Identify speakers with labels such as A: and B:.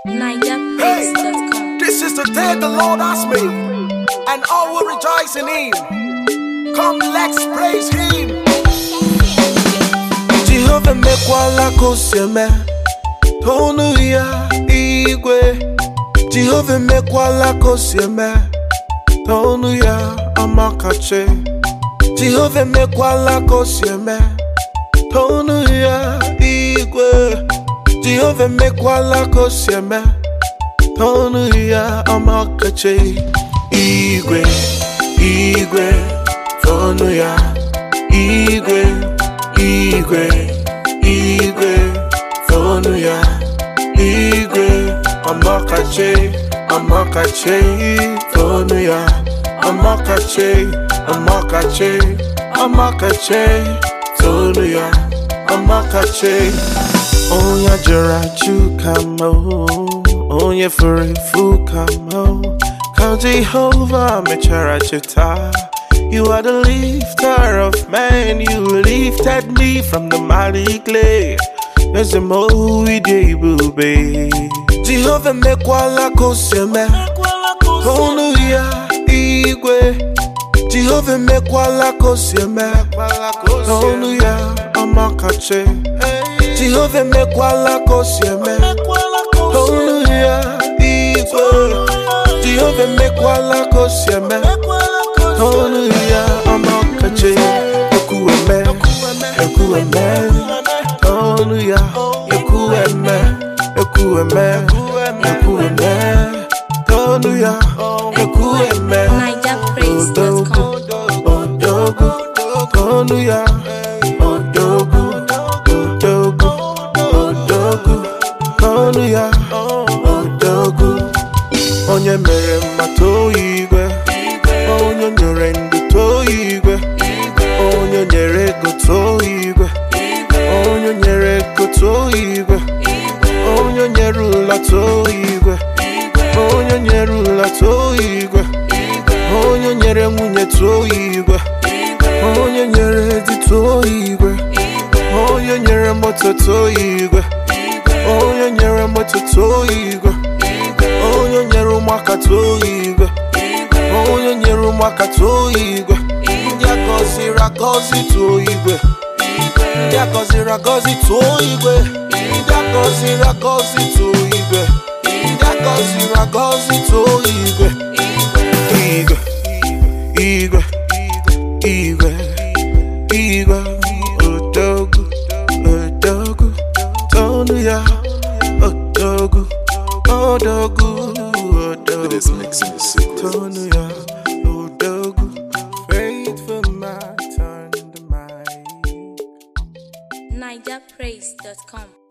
A: NigerPraise.com.
B: This is the day the Lord has made, and all will rejoice in Him. Come, let's praise Him. Jehova emekwala ka o si eme, tonu ya igwe. Jehova emekwala ka o si eme, tonu ya amakachi. Jehova emekwala ka o si eme, tonu ya igwe. Jehova emekwala ka o si eme. Tonu ya amakachi igwe igwe tonu ya igwe igwe igwe tonu ya igwe amakachi amakachi tonu ya amakachi amakachi amakachi tonu ya amakachi onye jụrụ ajụ ka mma o, onye furu efu ka mma o. ka jehova mechara cheta You are the lifter of men, you lifted me from the mighty clay. There's a mowy day, booby. Jehovah mekwala koseme, tonu ya igwe. Jehovah mekwala koseme, tonu ya amakache. Jehovah mekwala koseme, tonu ya igwe. Jehovah mekwala koseme, tonu ya amakache. Ekueme, ekueme, tonu ya ekueme, ekueme, ekueme, tonu ya ekueme.
A: NigerPraise.com.
B: Odogu, tonu ya odogu, odogu, odogu, tonu ya odogu. Onye mere mma too igwe, onye nyere ndụ too igwe, onye nyere ego too igwe, onye nyere ego too igwe, onye nyere ụla too igwe, onye nyere ụla too igwe, onye nyere nwunye too igwe, onye nyere di too igwe, onye nyere moto too igwe, onye nyere moto too igwe. onye nyere ụmụaka too igwe onye nyere ụmụaka too igwe ndị agọziri agọzi too igwe ndị agọziri agọzi too igwe ndị agọziri agọzi too igwe ndị agọziri agọzi too igwe igwe igwe igwe igwe odogwu odogwu tonu ya odogwu odogwu
C: This
B: odogwu
C: mixing is secret.
B: tonu ya odogwu faithful man turned the mic
A: NigerPraise.com.